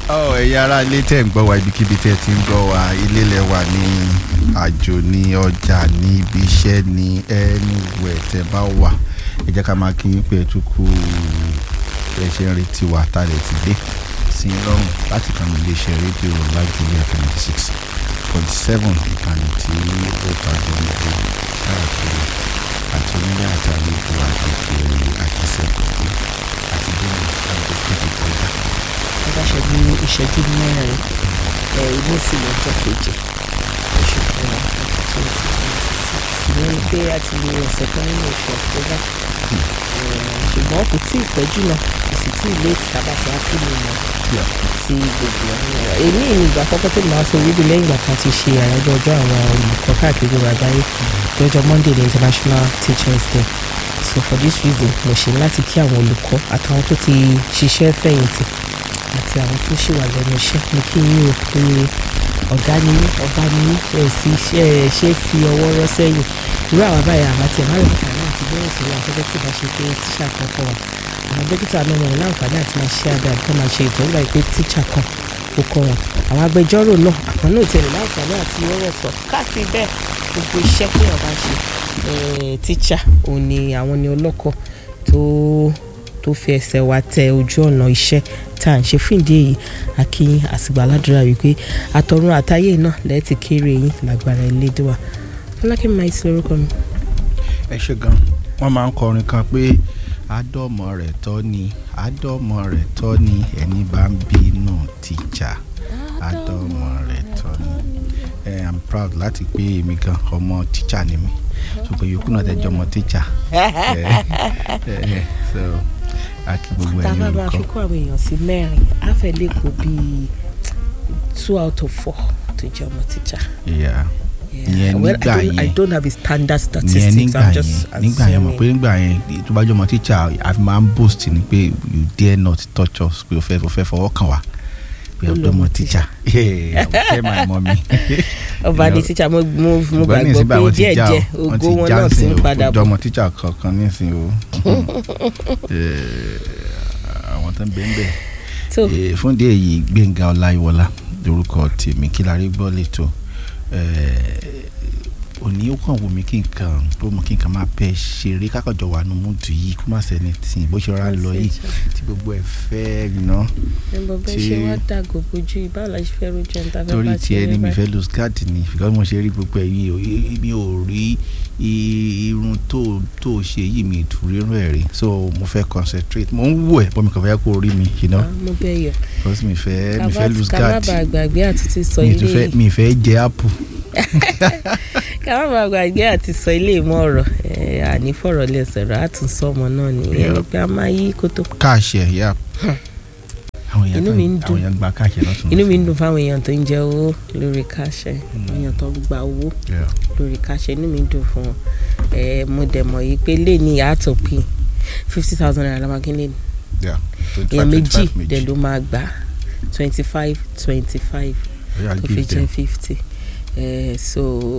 ọ ẹ̀yin ará ilé tẹ̀ ń gbọ́ wa ibikíbi tẹ̀ ti ń gbọ́ wa ilé lẹ̀ wà ní àjò ní ọjà ní ibi iṣẹ́ ní anywhere tẹ̀ bá wà ẹ jẹ́ ká máa kí yín pé ẹ tún kú ẹ ṣe ń retí wa tá a lè ti dé sí i lọ́rùn láti kàn ní iléeṣẹ́ rédíò lágbègbè twenty six forty seven ìkànnì tí ó gbàgbọ́ níbi káàkiri àti onílé àti àlejò àti òkèèrè àti sẹ́kọ̀ọ́ àti bẹ́ẹ̀ àti kéde kọjá. tó bá ṣe bí ìṣẹ́jú mẹ́rin ẹ̀ ilé sì lọ́jọ́ kejì oṣù kẹwàá twenty twenty six ìyẹn ni pé a ti lo ọ̀sẹ̀ kan nínú oṣù ọ̀kọ́dà ṣùgbọ́n kò tí ì pẹ́ jùlọ kò sì tí ì lé ìtàbàtà ápìlì mọ́ sí gbogbo ọ̀hún èyí ni ìgbà àkọ́kọ́ tó máa sọ orílẹ̀ lẹ́yìn ìgbà kan ti ṣe àyájọ́ ọjọ́ àwọn olùkọ́ káàkiri gbogbo àgbáyé lọ́jọ́ Monday ní International Teachers Day so for this reason mo ṣe láti kí àwọn olùkọ́ àtàwọn tó ti ṣiṣẹ́ fẹ̀yìntì àti àwọn tó ṣì wà lẹ́nu iṣẹ́ mo kí yín o pé ọ̀gá ni yín ọba ni yín ẹ̀ sì ṣe é ṣe é fi ọwọ́ rọ́ sẹ́yìn irú àwọn báyìí àwọn àti ẹ̀rọ àlùkò náà ti bẹ̀rẹ̀ sí afẹ́fẹ́ tí ìbá ṣe pé tíṣà kan kọ́ wa àwọn dókítà náà wọn láǹfààní àti máa ṣe abẹ àbúkọ́ máa ṣe ìtọ́jú àìpé tíṣà kan ó kọ́ wọn àwọn agbẹjọ́rò náà àwọn náà tẹ̀lé láǹfààní àti ọ̀rọ̀ sọ káàkiri bẹ́ẹ̀ gbogbo iṣẹ́ tí wọ́n bá ṣe tíṣà òun ni àwọn ni ọlọ́kọ̀ tó tó fi ẹsẹ̀ wa tẹ ojú ọ̀nà iṣẹ́ tá à ń ṣe fún ìdí èyí akínyìn àsìgbà aládùúrà wípé àtọ̀run àtayé náà lẹ́ẹ̀tì kéré yín lágbára Elédùà fọlákẹ́ máa ti lórúkọ mi. ẹ ṣe gan wọn máa ń kọrin kan pé àdọ́mọ rẹ̀ tọ́ ni àdọ́mọ rẹ̀ tọ́ ni ẹni bá ń bínú tíjà àdọ́mọ rẹ̀ tọ́ ni ẹ i'm proud láti pé èmi gan ọmọ tíjà ni mi ṣùgbọ́n yòókù náà tẹ́jọ́ ọmọ tíjà so àti gbogbo ẹ̀yin tábà máa fi olùkọ́ kó àwọn èèyàn sí mẹ́rin á fẹ́ lè kó bíi two out of four tó jẹ́ ọmọ tíjà. Yeah. Ìyẹn well, nígbà I don't, I yẹn. don't have a standard ìyẹn statistics nígbà I'm yẹn just nígbà yẹn mọ̀ pé assuming. nígbà yẹn tó bá jọ ọmọ tíṣà àfi máa ń boast ni pé you dare not touch us pé o fẹ́ o fẹ́ fọwọ́ kàn wá pé ọ̀dọ́ ọmọ tíṣà ọ̀fẹ́ máa mọ mi. ọba ní tíjà mo mo mo Ṣùgbọ́n ní ìsìn gbàgbọ́ báyìí pé wọ́n ti já díẹ̀ o, díẹ̀ wọ́n ti ògo wọn já náà ti nsìn ń o, padà ọ̀dọ́ bọ̀. ọmọ tíṣà kankan nísìn o Eh, àwọn tó ń bẹ ń bẹ tó Eh, fún díẹ̀ yìí Gbẹ́ngà Ọláyíwọlá lórúkọ tèmi kí la rí gbọ́ lẹ́tọ̀ òní ó kàn wù mí kí n kàn tó mọ kí n kàn máa bẹ ṣeré kákọ̀jọ wà nù múdù yìí kó má sẹ́ni tì bó ṣe rọra lọ yìí tí gbogbo ẹ̀ fẹ́ iná ẹnbọ bẹ́ẹ̀ tí- ṣe wá dàgò bójú ìbáwò la ṣe fẹ́ rojú ẹni tá a fẹ́ torí bá tiẹ̀ ṣe ni mi báyìí. fẹ́ lose card ni because mo ṣe rí gbogbo ẹ̀ yìí o i- mi ò rí i- irun tó tó ṣe yìí mi ìtú rírun ẹ̀ rí so mo fẹ́ concentrate mo ń wò ẹ̀ bọ́ mi kàn fẹ́ kó rí mi you know Ah, mo bẹ̀ yọ because mi fẹ́ mi fẹ́ lose ká má card bàa gbàgbé àti ti sọ mi ilé tún fẹ́ yìí mi fẹ́ jẹ apple ká má bàa gbàgbé àti sọ ilé ìmọ̀ ọ̀rọ̀ ẹ̀, àní fọ̀rọ̀ lẹ́sẹ̀ rẹ̀ àtúnṣe ọmọ náà nìyẹn Yeah. pé a máa yí kótó. káàṣì ẹ̀ yá. àwọn èèyàn Inú tó mi ń ń- dùn. àwọn èèyàn gba káàṣì lọ́tún. inú mi ń dùn fáwọn èèyàn tó ń jẹ owó lórí káṣẹ èèyàn tó gba owó Yeah. lórí káṣẹ inú mi ń dùn fún wọn ẹ mo dẹ̀ mọ̀ yìí pé lè ní àtọ̀ pin fifty thousand naira lamakínlé ni Yeah. èèyàn 25, méjì 25 dẹ̀ ló máa gbà twenty five twenty five Yeah, I'll tó fi give jẹ́ them. fifty ẹ so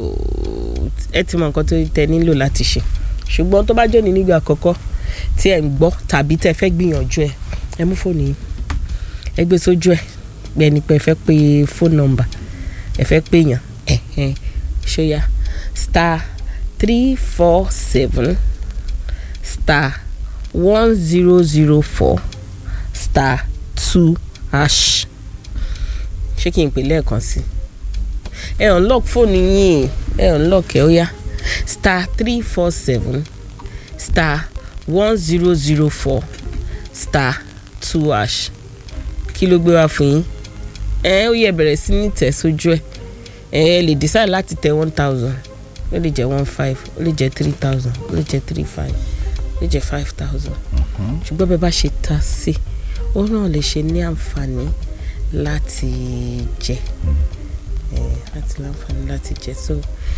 ẹ ti mọ nǹkan tó tẹ nílò láti ṣe ṣùgbọ́n tó bá jẹ́ ní nígbà àkọ́kọ́ tí ẹ̀ ń gbọ́ tàbí tẹ́ fẹ́ gbìyànjú ẹ̀ ẹ mú fóònù yìí ẹ gbé sójú ẹ̀ bẹ́ẹ̀ ni pé ẹ fẹ́ pe fóònù nọ́mbà ẹ fẹ́ pè yàn ẹ̀ ẹ̀ ṣóyà star three four seven star one zero zero four star two hash ṣé kí n pè lẹ́ẹ̀kan sí ẹ unlock fóònù yín ẹ unlock ẹ ó yá star three four seven star one zero zero four star two hash kí ló gbé wá fún yín ẹ ó yẹ bẹ̀rẹ̀ sí ní tẹ̀ sójú ẹ ẹ lè decide láti tẹ one thousand ó lè jẹ́ one five ó lè jẹ́ three thousand ó lè jẹ́ three five ó lè jẹ́ five thousand Mhm. ṣùgbọ́n bẹ́ẹ̀ bá ṣe ta sí ó náà lè ṣe ní àǹfààní láti jẹ Eh, láti láǹfààní láti jẹ so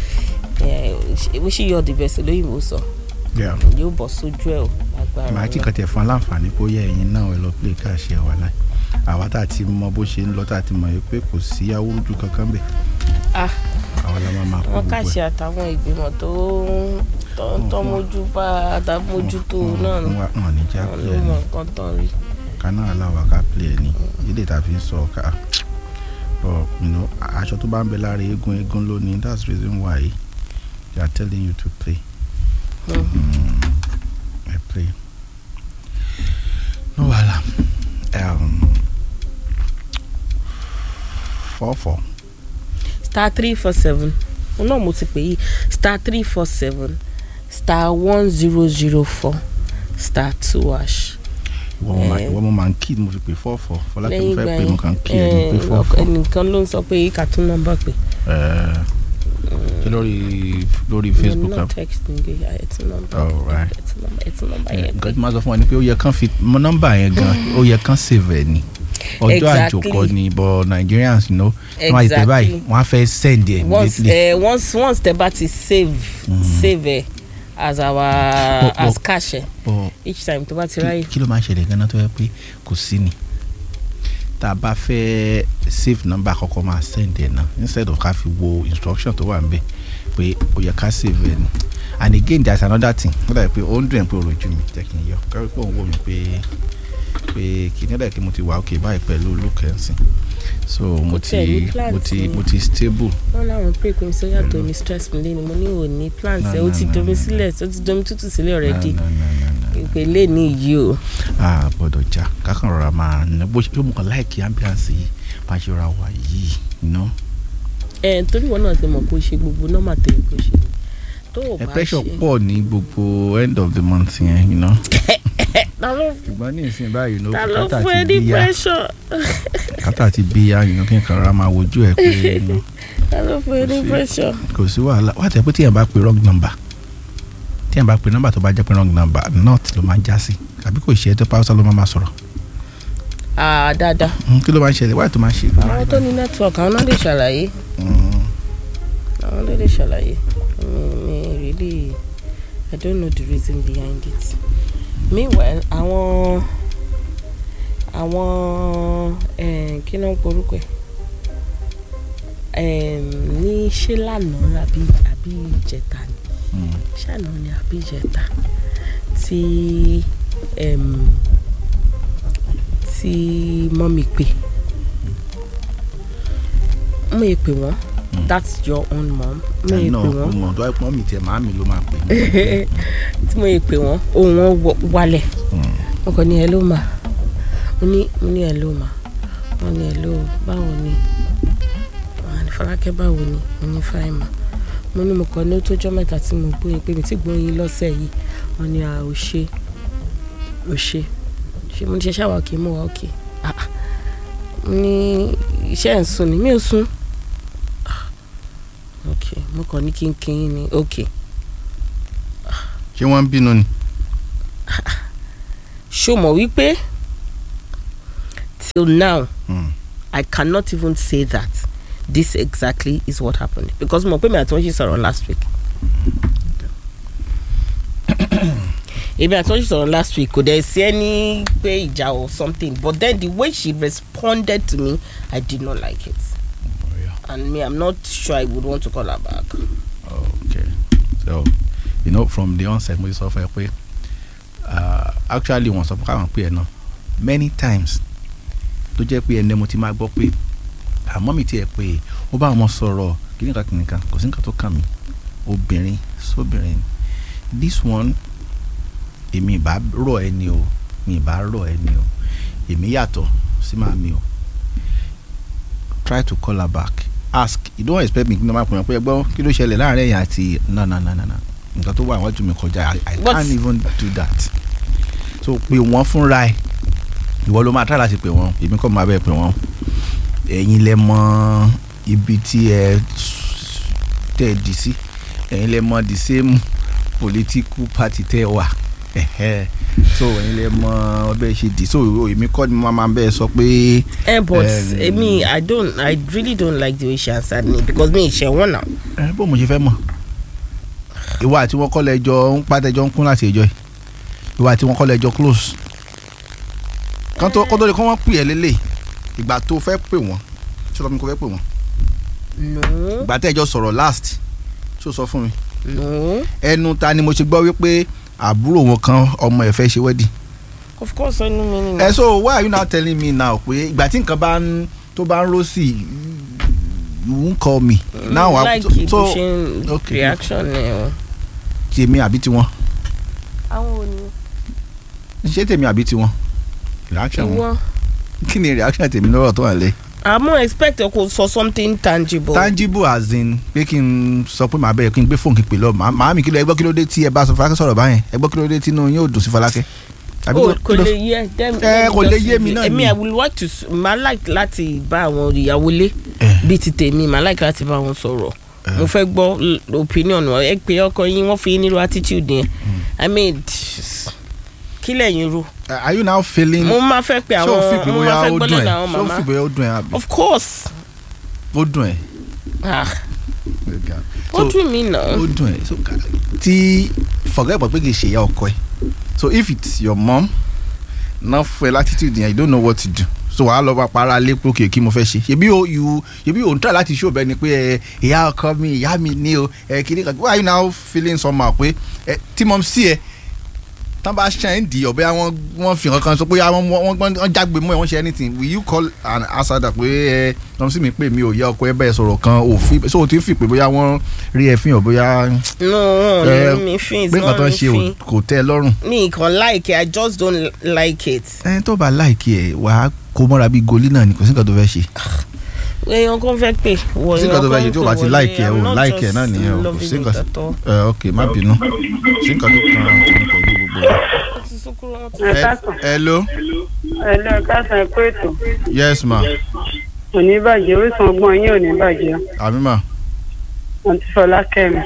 we ṣì yọ the best lóyìnbó sọ Yeah. yóò bọ̀ sójú ẹ̀ o agbára màá tí Ọlọ́run. kàn tẹ̀ fún aláǹfààní kó yẹ ẹ̀yin náà ẹ lọ pé káàṣì ẹ̀ wà láì àwa tá a ti mọ bó ṣe ń lọ tá a ti mọ̀ yìí pé kò sí awúrúju kankan bẹ̀ Ah, àwa la máa máa kó wọn gbogbo kàṣe ẹ̀. àtàwọn ìgbìmọ̀ tó ń- tó ń tọ́ mójú bá àtàmójútó náà nù wọn wọn ní já wọn pé ló ẹ mọ ní nǹkan tán rí kaná aláwa ká pè ẹ ní ilé tàbí sọ ká but you know aṣọ tó bá ń bẹ lára eégún eégún lónìí that's the reason why they are telling you to pray Mm. mm, I pray no wahala um, four four star three four seven òun náà mo ti pè yìí star three four seven star one zero zero four star two hash. ìwọ mo máa Eh. ìwọ mo máa ń kí mo fi pè four four fọlákẹ́ mo lẹ́yìn fẹ́ ìgbà pè mo kàn ń kí ẹ ní yẹn pé four eh, four ẹnìkan ló ń sọ pé ká tún nọ́mbà pè. Eh, ṣé lórí lórí Facebook no app text ní gbé ẹ tún nọ́mbà Oh, right. ẹ tún nọ́mbà ẹ tún nọ́mbà yẹn nǹkan tí màá sọ fún wa ni pé ó yẹ kán fi mọ nọ́mbà yẹn gan ó yẹ kán save ẹ ni ọjọ́ Exactly. àjòkọ ni but Nigerians you know wọ́n máa tẹ̀ báyìí Exactly. wọ́n á fẹ́ send ẹ̀ once immediately uh, once once tẹ bá ti save save ẹ as our But- as but- cash ẹ but each time tó bá ti kí ráyè. kí ló máa ń ṣẹlẹ̀ gan-an tó yẹ pé kò sí ni tá a bá fẹ́ save number àkọ́kọ́ máa send ẹ̀ náà instead of ká fi wo instruction tó wà níbẹ̀ pé ó yẹ ká save ẹ̀ ni and again there is another thing ó dàbí pé ó ń dùn ẹ̀ pé òròjú mi jẹ́ kí n yọ kárí pé òun wò mí pé pé kì í nílẹ̀ kí mo ti wà òkè báyìí pẹ̀lú olùkẹ́sìn so mo ti tiẹ̀ ní plans mo ti ni. mo ti stable wọ́n láwọn pray pé sọ yàtọ̀ ní stress mi lẹ́nu mo ní ò ní plans No, ẹ ó no, ti no, domi no. sílẹ̀ ó ti domi tútù sílẹ̀ already No, no, no, no, no. ìpè lè ní yìí o. a gbọ́dọ̀ jà kákan rọra máa ná bó ṣe yóò mú kan láìkí ambulance yìí bá ṣe ra wà yìí you know. ẹ torí wọn náà ti mọ̀ pé ó ṣe gbogbo nọ́mà tó yẹ kó ṣe tó o ẹ bá pressure ṣe. pọ̀ ní gbogbo end of the month yẹn you know. ta ló ṣùgbọ́n ní ìsìn báyìí you know ta ló kátà fún ẹ ti ní bí ya pressure kátà ti bí ya you know kí n kàn rọra máa wojú ẹ pé you know, ta ló fún ẹ ní sí. pressure. kò sí wàhálà wà á tẹ pé tíyẹn bá pe wrong number tíyẹn bá pe number tó bá jẹ́ pé wrong number not ló máa ń já sí àbí kò ṣe é tó pàṣẹ ló máa máa sọ̀rọ̀ ah dáadáa Hmm, kí ló máa ń ṣẹlẹ̀ wáyé tó máa ń ṣe. àwọn tó ní network àwọn náà lè ṣàlàyé Hmm, àwọn ló lè ṣàlàyé mi mi really i don't know the reason behind it meanwhile àwọn àwọn eh, kí ló ń porúkọ ẹ Em, ní ṣé lánàá àbí àbí ìjẹta ni hmm. ṣáná ni àbí ìjẹta tí em, tí mọ́mì pè mo yẹ pè wọ́n that's your own mom mo yẹ náà pè wọ́n ọmọ tó wáyé pọ́n mi tiẹ̀ máa mi ló máa pè mí. tí mo yẹ pè wọ́n ohùn wọn wọ- wálẹ̀ Hmm. mo kàn ní hello ma mo ní mo ní hello ma mo ní hello báwo ni wọ́n á ní Fọlákẹ́ báwo ni mo ní fine ma mo ní mo kàn ní ó tójọ́ mẹ́ta tí mo gbóyin pé mi ti gbóyin lọ́sẹ̀ yìí wọ́n ní a ò ṣe ò ṣe ṣe mo ní ṣe ṣáà wà òkè mo wà òkè Ah, ah. mo ní iṣẹ́ ẹ̀ ń sùn ni mi ò sùn Ah, ok mo kàn ní kí n kí yín ni ok ṣé wọ́n ń bínú ni. ṣó mọ̀ wípé till now Hmm. I cannot even say that this exactly is what happened because mo pe mi àti wọn ṣe sọ̀rọ̀ last week. èmi àti wọn ṣe sọ̀rọ̀ last week kò dẹ̀ sí ẹni pé ìjà or something but then the way she responded to me I did not like it Oh, yeah. and me I'm not sure I would want to call her back. okay so you know from the onset mo ti sọ fún ẹ pé uh, actually wọ́n sọ fún káwọn pé ẹ náà many times tó jẹ́ pé ẹni mo ti máa gbọ́ pé àmọ́ mi tiẹ̀ pé ó bá wọn sọ̀rọ̀ kìnìkan kìnìkan kò sí nǹkan tó kàn mí obìnrin sóbìnrin this one èmi ìbá rọ̀ ẹni o mi ìbá rọ̀ ẹni o èmi yàtọ̀ sí màmí o try to call her back ask you don't expect me kí n máa pè é pé ẹgbọ́n kí ló ṣẹlẹ̀ láàrin ẹ̀yìn àti no no no no no nǹkan tó wà wájú mi kọjá i, I But- can't even do that so pé wọ́n fúnra ẹ̀ ìwọ ló máa try láti pè wọ́n èmi kọ́ máa bẹ́ẹ̀ pè wọ́n ẹ̀yin lẹ mọ ibi tí ẹ tẹ̀ dì sí ẹ̀yin lẹ mọ the same political party tẹ́ wà ẹ̀hẹ́ so ẹ̀yin lẹ mọ bẹ́ẹ̀ ṣe dì so èmi kọ́ ni mo máa bẹ́ẹ̀ sọ pé. Eh, but Um, eh, me I don't I really don't like the way she answered me because me ṣe wọn now. ẹ bó mo ṣe fẹ́ mọ̀ ìwà àti wọn kọ́ lẹ́jọ́ ń pàtẹ́jọ́ ń kún láti ẹjọ́ yìí ìwà àti wọn kọ́ lẹ́jọ́ close kan tó kó tó di kó wọ́n pè ẹ́ lélẹ̀ ìgbà tó fẹ́ pè wọ́n ṣé o sọ fún mi kó fẹ́ pè wọ́n no ìgbà tẹ́jọ́ sọ̀rọ̀ last ṣé o sọ fún mi no ẹnu ta ni mo ṣe gbọ́ wípé àbúrò wọn kan ọmọ ẹ̀ fẹ́ ṣe wedding of course ẹnu mi ni. ẹ so why are you now telling me now pé ìgbà tí nǹkan bá ń tó bá ń rò sí you won't call me. now I- like so- bó ṣe ń okay. reaction ẹ o. tèmi àbí tiwọn àwọn ò ní. ṣé tèmi àbí tiwọn reaction wọn ìwọ kí ni reaction tèmi lọ́rọ̀ tó wà lé. àmọ́ expect ẹ kò sọ something tangible. tangible as in pé kí n sọ pé màá bẹ̀rẹ̀ kí n gbé fóònù kí n pè lọ màá màá mi kí ló ẹ gbọ́ kí ló dé tí ẹ bá sọ Fọlákẹ́ sọ̀rọ̀ báyẹn ẹ gbọ́ kí ló dé tí inú yín ò dùn sí Fọlákẹ́. Àbí o kí kò ló- lè yé dem Eh, kò lè yé mi náà èmi ni. i would like to s- ma like láti bá àwọn ìyàwó lé Eh. bíi ti tèmi ma like láti bá wọn sọ̀rọ̀ mo fẹ́ gbọ́ l- opinion wọn ẹ pé ọkọ yín wọ́n fi yín nílò attitude yẹn i mean kí lẹ́yìn ro are you now feeling. mo máa fẹ́ pe ṣé o fi àwọn pé mo bóyá máa fẹ́ ó gbọ́ dùn ẹ lọ́dọ̀ àwọn ṣé o màmá fi pé ó dùn ẹ àbí of course ó dùn ẹ. ah So, ó dùn mí náà ó dùn ẹ so ka- tí forget about pé kì í ṣe ìyá ọkọ ẹ so if it's your mom náà fún ẹ latitude yẹn you don't know what to do so wàá lọ bá para lé pé òkè kí mo fẹ́ ṣe ṣebí o you ṣebí o n try láti show bẹ́ẹ̀ ni pé ẹ ìyá ọkọ mi ìyá mi ní o ẹ kiri kan why you now feeling somehow pé ẹ tí mo sí ẹ tán bá ṣe ń di ọ̀bẹ àwọn wọ́n fi nǹkan kan sọ pé wọ́n wọ́n wọ́n jágbe mọ́ ẹ wọ́n ṣe anything will you call an asada pé ẹ tọ́m sí mi pé mi ò yẹ ọkọ ẹ bẹ́ẹ̀ sọ̀rọ̀ kan òfin so o ti fi pé bóyá wọ́n rí ẹ fi hàn bóyá no wọn Eh, ò ní mi fin pé nǹkan tó wọn ń ò ṣe ní fin ò- kò tẹ́ ẹ lọ́rùn. mi kàn like it i just don't like it. ẹni tó bá láìkí ẹ wàá kó mọ́ra bíi goli náà ni kò sí nǹkan tó fẹ́ ṣe. èèyàn kan fẹ́ pè wọ sí nǹkan tó fẹ́ ṣe tí o bá ti láìkí ẹ o I'm not láìkí ẹ just náà nìyẹn o kò loving sí it nǹkan at all. ẹ ok má bínú sí nǹkan tó kan tèmi pẹ̀lú gbogbo rẹ. Ó ti sunkún wọn ti- ẹ Ẹ- káàsán hello ẹ lọ ẹ káàsán ẹ kó ètò yes ma kò ní bàjẹ́ orísun ọgbọ́n yín ò ní bàjẹ́ àmì ma àǹtí Fọlákẹ́mi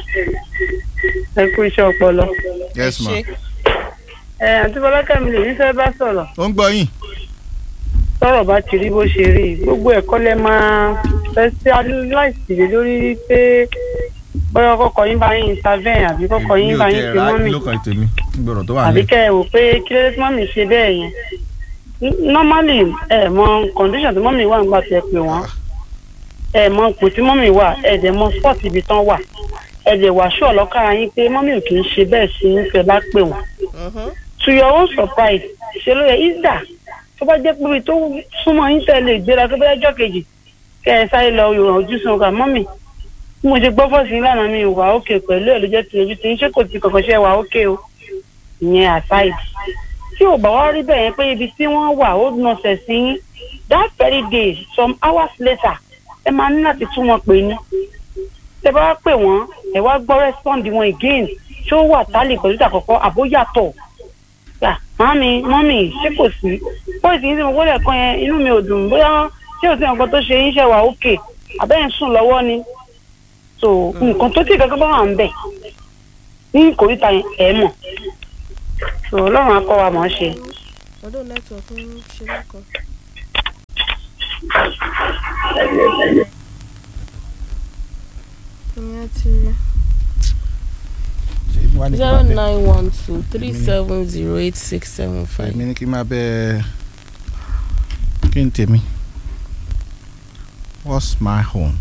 ẹ kú iṣẹ́ ọpọlọ. yes ma Ṣé ẹ àǹtí Fọlákẹ́mi lè ní fẹ́ bá sọ̀rọ̀ ó ń gbọ́ yín tọ́rọ̀ bá ti rí bó ṣe rí gbogbo ẹ̀kọ́ lẹ máa fẹ́ sí aláìsí lé lórí pé bóyá kọ́kọ́ yín bá yín intervene àbí kọ́kọ́ yín bá yín pe mọ́mì ló kan tèmi gbọ́dọ̀ tó wà àbí ní. kẹ́ ẹ wò pé kí ló dé tí mọ́mì ṣe bẹ́ẹ̀ yẹn N- normally ẹ mọ condition tí mọ́mì wà nígbà tí ẹ pè wọ́n ẹ mọ ipò tí mọ́mì wà ẹ dẹ̀ mọ sport ibi tán wà ẹ dẹ̀ wà ṣọ́ ọlọ́kàrà yín pé mọ́mì ò kì í ṣe bẹ́ẹ̀ sí ń fẹ́ bá pè wọ́n Mhm. to your own surprise ṣe ló yẹ ìdá tó bá jẹ́ pé ibi tó súnmọ́ yín tẹ̀lé ìgbéra tó bá jọ́ kejì kẹ́ ẹ sáré lọ ìrọ̀ ojú sun ọkà mọ́mì bí mo ṣe gbọ́ fọ́ọ̀sì ńlànà mi wà ókè pẹ̀lú ẹ̀ ló jẹ́ ti ojú tí ń ṣe kò ti kọ̀kọ́ ṣe wà ókè o ìyẹn aside tí ò bá wá rí bẹ́ẹ̀ yẹn pé ibi tí wọ́n wà ó nọ̀sẹ̀ sí yín that very day some hours later ẹ máa ní láti tún wọn pè ní tẹ bá wá pè wọ́n ẹ wá gbọ́ respond wọn again tí ó wà tálì pẹ̀lú ìtàkọ́kọ́ àbóyàtọ̀ gbà mami mọ́mì ṣé kò sí bóyá tí ń sìn wọlé ẹ̀kan yẹn inú mi ò dùn bóyá ṣé ò sí nǹkan tó ṣe yín ṣe wà ókè àbẹ́yẹn sùn lọ́wọ́ ni so nǹkan tó tí kankan bá wà ń bẹ̀ ní kòríta yẹn ẹ̀ mọ̀ so ọlọ́run á kọ́ wa mọ̀ ọ́ ṣe. ọdún network ń ṣe lọ́kàn. ìyẹn ti zero nine one two three seven zero eight six seven five. èmi ní kí n máa bẹ kí n tèmi what's my home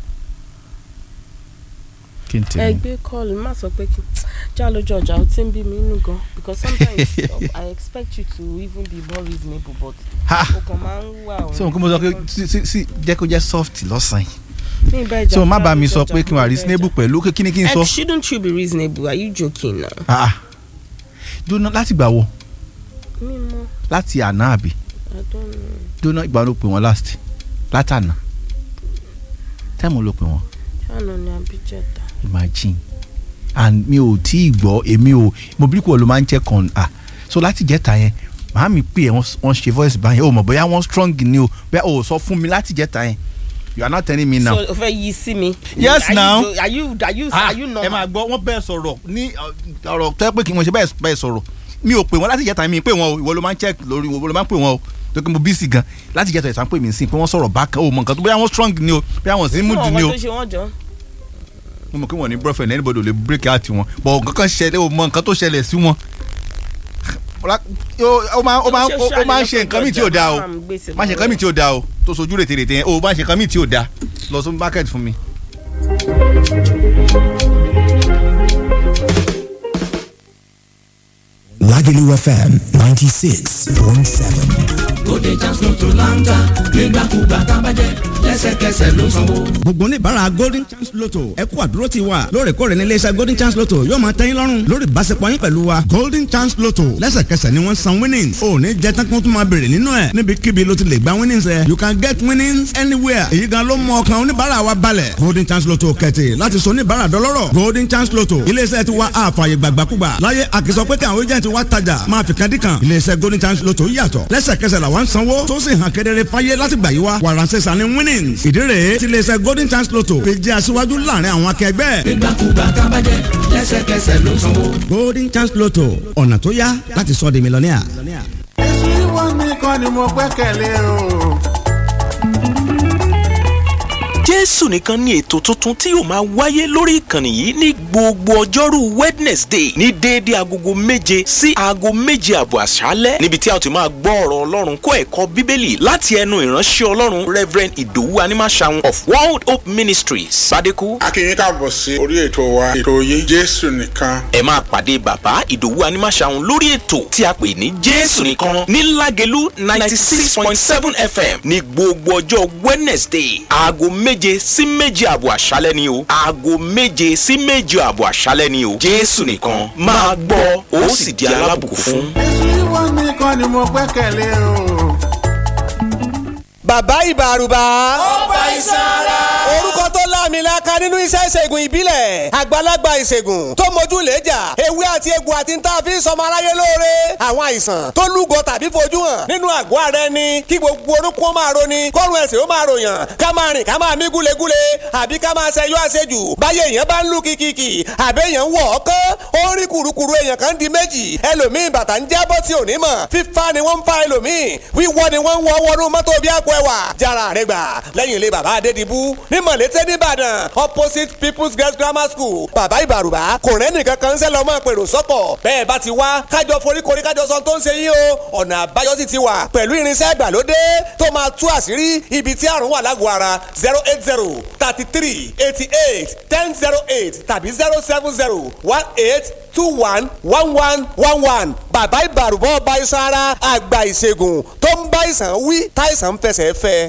kí n tèmi. ẹgbẹ́ kọ́ọ̀lù má sọ pé kí já lójú ọjà ó ti ń bí mi nínú gan because sometimes I expect you to even be more reasonable but ha o kàn máa ń wà ṣé òun kí mo sọ pé sí- sí- sí jẹ́ kó jẹ́ soft lọ́sàn-án yìí ní ìbá ìjà ṣé o má já bá mi lójú sọ ọjà, pé kí n wà ní ìbá reasonable ìjà. pẹ̀lú kí ni kí n sọ. Ed, shouldn't you be reasonable are you joking now. Ah, ah. dúnà láti gbà wo mímọ láti àná àbí I don't know dúnà ìgbà wo ló pè wọ́n last látànà táìmù ló pè wọ́n ṣáàna ni abijẹta. imagine and mi ò tí ì gbọ́ èmi ò mo bí kò ló máa ń check on ah so láti jẹ́ta yẹn màá mi pè ẹ́ wọ́n wọ́n ṣe voice báyẹn o mọ̀ bóyá wọ́n strong ni o bóyá o sọ fún mi láti jẹ́ta yẹn you are not telling me now. so o fẹ́ yí sí mi. Yes, Are you now. jo- are you are you Ah, are you ẹ normal. máa gbọ́ wọ́n bẹ́ẹ̀ sọ̀rọ̀ ní uh, ọ̀rọ̀ tẹ́ pé kí wọ́n ṣe bẹ́ẹ̀ bẹ́ẹ̀ sọ̀rọ̀ mi ò pè wọ́n láti jẹ́ta mi pè wọ́n o ìwọ ló máa ń check lórí ìwọ ló máa ń pè wọ́n o tó kí mo bí sí gan láti jẹ́ta ìtàn pè mí sí pé wọ́n sọ̀rọ̀ bákan o mọ̀ nǹkan tó bóyá wọ́n strong ni o bóyá wọ́n sí mood Fún ni ọmọ o tó ṣe wọ́n jọ. mo mọ̀ kí wọ́n ní boyfriend anybody ò lè break out wọn but nǹkan kan ṣẹlẹ̀ o mọ̀ nǹkan tó ṣẹlẹ̀ sí wọn ó máa ó máa ó máa ń ṣe nǹkan míì tí ò dáa o má ṣe nǹkan míì tí ò dáa o tó sojú rètè rètè yẹn o má ṣe nǹkan míì tí ò dáa lọ sí market fún mi. Lágẹ̀lú Lagelu FM 96.7. Bóde chance lotto láńtà nígbàkúgbà tábàjẹ́ lẹ́sẹ̀kẹsẹ̀ ló sanwó. gbogbo oníbàárà golden chance lotto ẹ kú àdúró ti wa lóòrèkóòrè ní iléeṣẹ́ golden chance lotto yóò máa tẹ́yìn lọ́rùn lórí ìbáṣepọ̀ yín pẹ̀lú wa golden chance lotto lẹ́sẹ̀kẹsẹ̀ ni wọ́n san winnings ò ní jẹ́ tán kó tún máa béèrè nínú ẹ̀ níbikíbi ló ti lè gba winnings ẹ̀ you can get winnings anywhere èyí gan ló mú ọkàn oníbàárà wa balẹ̀ golden chance lotto kẹ̀tì láti sọ oníbàárà dọlọ́rọ̀ golden chance lotto iléeṣẹ́ ti wa àfààyè gbàgbàkúgbà láyé àkìsọ pé káwọn agent wa tajà máa fi kan dí kan iléeṣẹ́ golden chance lotto yàtọ̀ lẹ́sẹ̀kẹsẹ̀ làwọn sanwó tó sì hàn kedere fáyé láti gbà yí wa wàràǹsẹ̀sà ni winnings ìdí rèé tí iléeṣẹ́ golden chance lotto fi jẹ́ aṣíwájú láàrin àwọn akẹgbẹ́. nígbàkúgbà tábàjẹ́ lẹ́sẹ̀kẹsẹ̀ ló sanwó. golden chance lotto ọ̀nà tó yá láti sọ di mílíọ̀nìà. èsì wọn nìkan ni mo gbẹ́kẹ̀lé o. jésù nìkan ní ètò tuntun tí yóò máa wáyé lórí ìkànnì yìí ní gbogbo ọjọ́rú wednesday ní déédé agogo méje sí aago méje àbọ̀ àṣálẹ́ níbi tí a ti máa gbọ́ ọ̀rọ̀ ọlọ́run kó ẹ̀kọ́ bíbélì láti ẹnu ìránṣẹ́ ọlọ́run reverend ìdòwú animasaun of world hope ministries sadeku. a kí yín káàbọ̀ sí orí ètò wa ètò yín jésù nìkan. ẹ máa pàdé bàbá ìdòwú animasaun lórí ètò tí a pè ní jésù nìkan ní lágẹ̀lú ninety six point seven fm ní gbogbo ọjọ́ wednesday aago méje sí méje àbọ̀ àṣálẹ́ ni o aago méje sí méje àbọ̀ àṣálẹ́ ni o jésù nìkan máa gbọ́ ó sì di alábùkún fún. èsì wọn nìkan ni mo gbẹ́kẹ̀lé o. bàbá ìbàrùbà. ó bá iṣan ara. orúkọ tó láàmìlaka nínú iṣẹ́ ìṣègùn ìbílẹ̀ àgbàlagbà ìṣègùn tó mojú lẹ́jà ewé àti egbò àti ń tà fi ń sọmọ aráyé lóore àwọn àìsàn tó lúgọ tàbí fojú hàn nínú àgọ́ ara ẹni kí gbogbo orúkọ máa roni kọ́run ẹ̀sìn ó máa ròyàn ká máa rìn ká máa mí gúlegúle àbí ká máa ṣẹyọ àṣejù báyé èèyàn bá ń lù kìkìkì àbí èèyàn ń wọ̀ ọ́kán ó ń rí kùrukùru èèyàn kan di méjì ẹlòmíì bàtà ń jábọ́ tí ò ní mọ̀ fífa ni wọ́n ń fa ẹlòmíì wíwọ́ ni wọ́n ń wọ́ wọnú mọ́tò bí àpò ẹwà jára rẹ gbà lẹ́yìn ilé bàbá adédìbú ní mọ̀lété nìbàdàn opposite people's girls grammar school bàbá ìbàrùbá kò rẹ́ nìkan kan ń sẹ́ lọ́mọ pèrò sọ́kọ̀ bẹ́ẹ̀ bá ti wá kájọ foríkorí kájọ sọ tó ń ṣe yín o ọ̀nà àbáyọ sì ti wà pẹ̀lú irinṣẹ́ ìgbàlódé tó máa tú àṣírí ibi tí àrùn wà lágọ̀ọ́ ara zero eight zero thirty three eighty eight ten zero eight tàbí zero seven zero one eight two one one one one one bàbá ìbàrùbọ̀ ọba iṣan ara àgbà ìṣègùn tó ń bá ìsàn wí táìsàn ń fẹsẹ̀ fẹ́.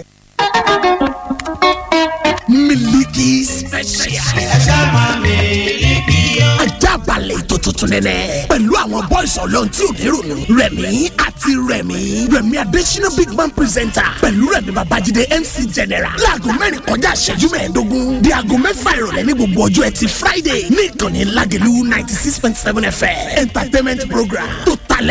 Miliki special. ẹ ṣáà máa mílíkì yọ. ajá balẹ̀ ètò tuntun nẹ́nẹ́. pẹ̀lú àwọn bọ́ìsì ọlọ́run tí ò ní rònú. rẹ̀mí àti rẹ̀mí. rẹ̀mí adésínà big man presenter. pẹ̀lú rẹ̀mí babájídé mc general. láago mẹ́rin kọjá ìṣẹ́jú mẹ́ẹ̀ẹ́dógún. di aago mẹ́fà ìrọ̀lẹ́ ní gbogbo ọjọ́ ẹtì friday. ní ìkànnì ládìlú ninety six point seven fm. entertainment program tó